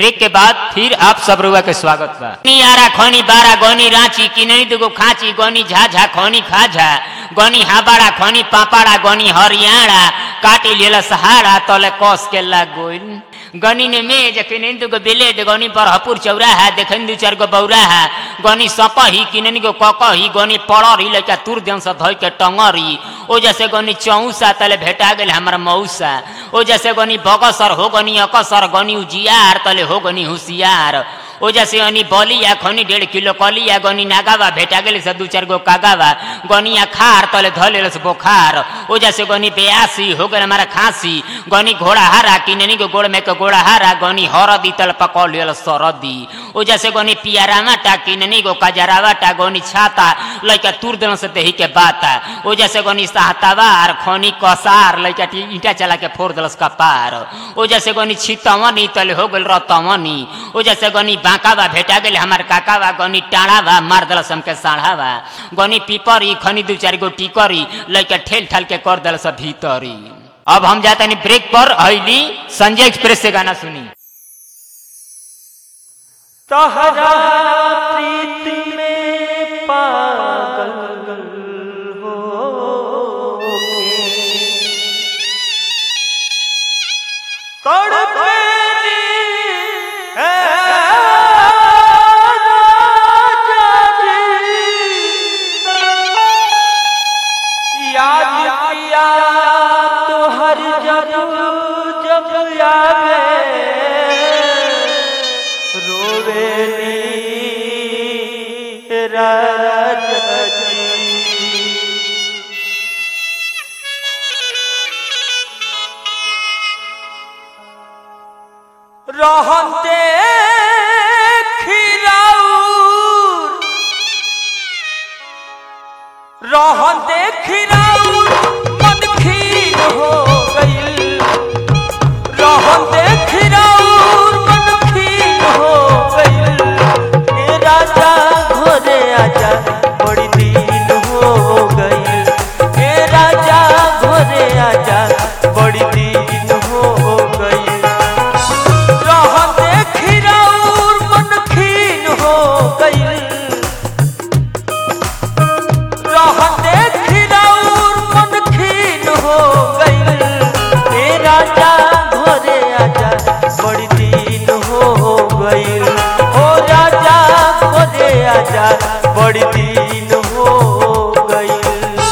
Break के बाद फिर आप सब रुआ के स्वागत बा आरा खनी बारा गनी रांची किननी दुगो खाची गनी झाझा खनी खाझा गनी हाबाड़ा खनी पापाड़ा गनी हरियाणा काटी लेला सहारा तले कस के लाग गोइल गनी ने मेज किननी दुगो बेलेट गनी बरहपुर चौराहा देखन दू चार गो बौराहा गनी सपही किननी गो ककही गनी पड़री लइका तुर देन से धइ के टंगरी ओ जैसे गनी चौसा तले भेटा गेल हमर मौसा ओ जैसे गनी बगसर हो गनी अकसर गनी उजियार तले हो गनी होशियार ओ जैसे अनि बलिया खनी डेढ़ किलो कलिया गनी नागावा भेटा गेल से दू चार गो कागावा गनिया खार तले धले से बोखार ओ जैसे गनी बेयासी हो गल हमारा खांसी गनी घोड़ा हारा किननी को गोड़ में के घोड़ा हारा गनी हरदी तल पकड़ लेल सरदी ओ जैसे गनी पियारामा टा किननी को कजरावा टा गनी छाता लइका तुर देन से देही के बाता ओ जैसे गनी सहतावार खनी कसार लइका टी ईटा चला के फोड़ देलस कपार ओ जैसे गनी छितवनी तले हो गेल रतवनी ओ जैसे गनी बांकावा भेटा गेल हमार काकावा गनी टाणावा मार देलस हमके साढ़ावा गनी पीपरी खनी दू चार गो टिकरी लइका ठेल ठाल के कर देलस भीतरी अब हम जाता नहीं ब्रेक पर हईली संजय एक्सप्रेस से गाना सुनी तहरा प्रीत में पागल हो तड़पेली है राजा जी। याद किया तो हर जब जब आवे रोवेली राजा जी रहते खिराउर रहते खिराउर मन खीर हो गईल रहते खिराउर मन खीर हो गईल ए राजा घोरे आजा बड़ी दिन हो गईल ए राजा घोरे आजा बड़ी दिन हो गईल रहते खिराउर मन खीन हो गईल रहते खिराउर मन खीन हो गईल ए राजा घोरे आजा बड़ी दिन हो गईल ओ राजा घोरे आजा बड़ी दिन हो गईल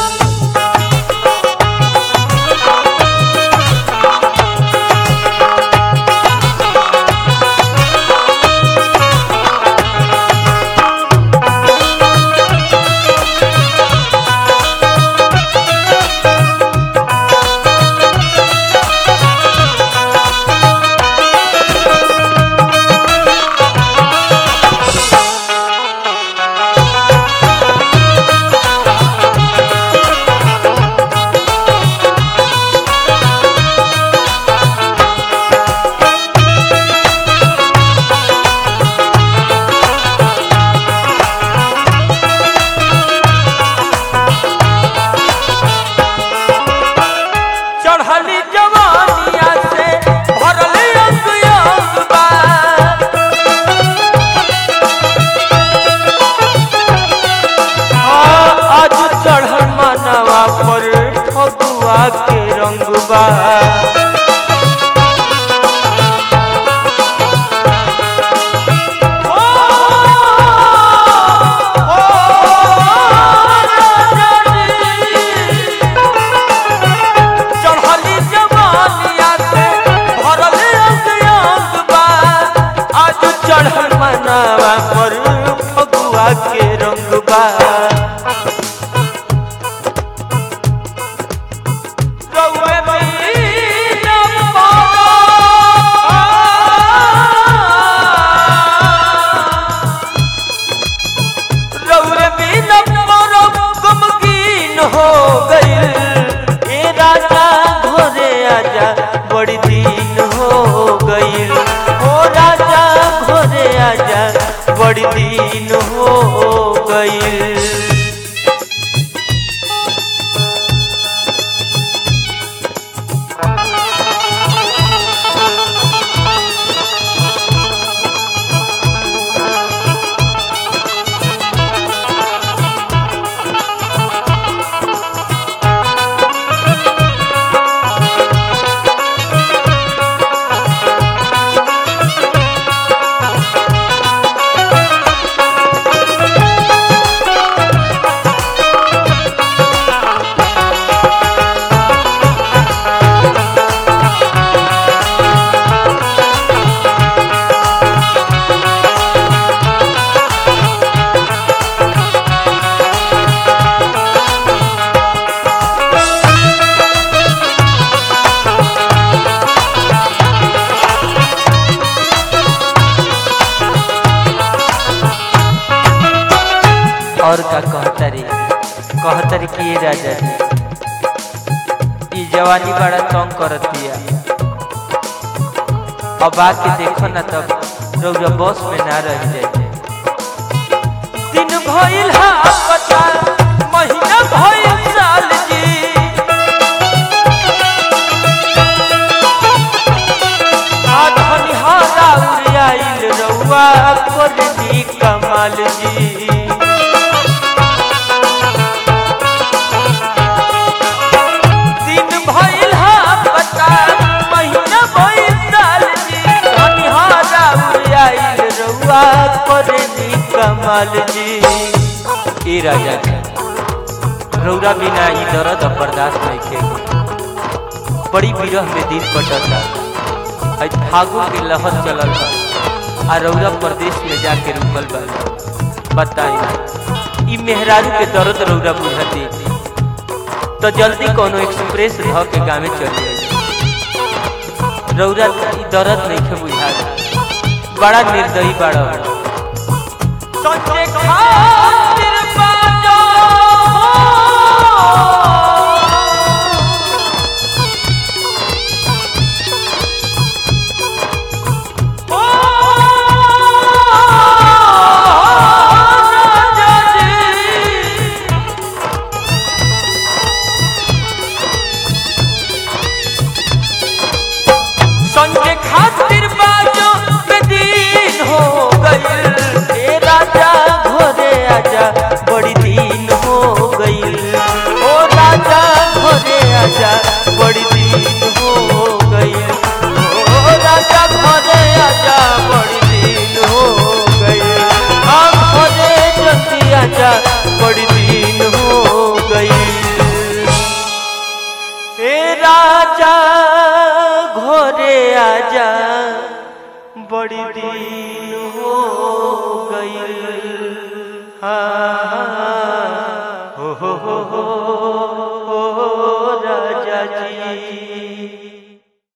चढ़ली जवानिया से भरल अंग अंग बा हाँ, आज चढ़ल मनवा पर फगुआ के रंग बा ओ, ओ, राजा जी। चढ़ली जवानिया से भरल अंग अंग बा आज चढ़ल मनावा पर फगुआ के रंग बा रउए महीना पारा। रउए बिना मोरो गमगीन हो गईल ए राजा घोरे आजा बड़ी दिन हो गईल ओ राजा घोरे आजा बड़ी दिन हो गईल और का कहतरी कहतरी कि ये राजा जी ई जवानी बड़ा तंग करत बिया अब आके देखो ना तब रौरा बस में ना रह जाए दिन भइल हा पता महीना भइल साल जी आधनी हारा उड़ाइल रउआ करनी कमाल जी दिन भइल हा पता महीना भइल साल जी धनी हारा उड़ाइल रउआ करनी कमाल जी ए राजा जी रौरा बिना ई दर्द अब बर्दाश्त नहीं के बड़ी विरह में दिन कटता आज फागुन के लहर चलल बा आ रौरा प्रदेश में जाके रुकल बा बताई ई मेहरारू के दर्द रौरा बुझती तो जल्दी कोनो एक्सप्रेस ध के गाँव चल जाए रौरा ई दर्द नहीं के बुझा बड़ा निर्दयी बड़ा सोचे खातिर बाजो संजय खातिर बाजो दिन हो गइल ए राजा घरे आजा बड़ी दिन हो गइल ओ राजा घरे आजा बड़ी दिन हो गइल ओ राजा घरे आजा बड़ी दिन हो गइल हम घरे जल्दी आजा बड़ी दिन हो गइल ए राजा घोरे आजा बड़ी दिन हो गई हाँ हो हो हो हो, हो राजा जी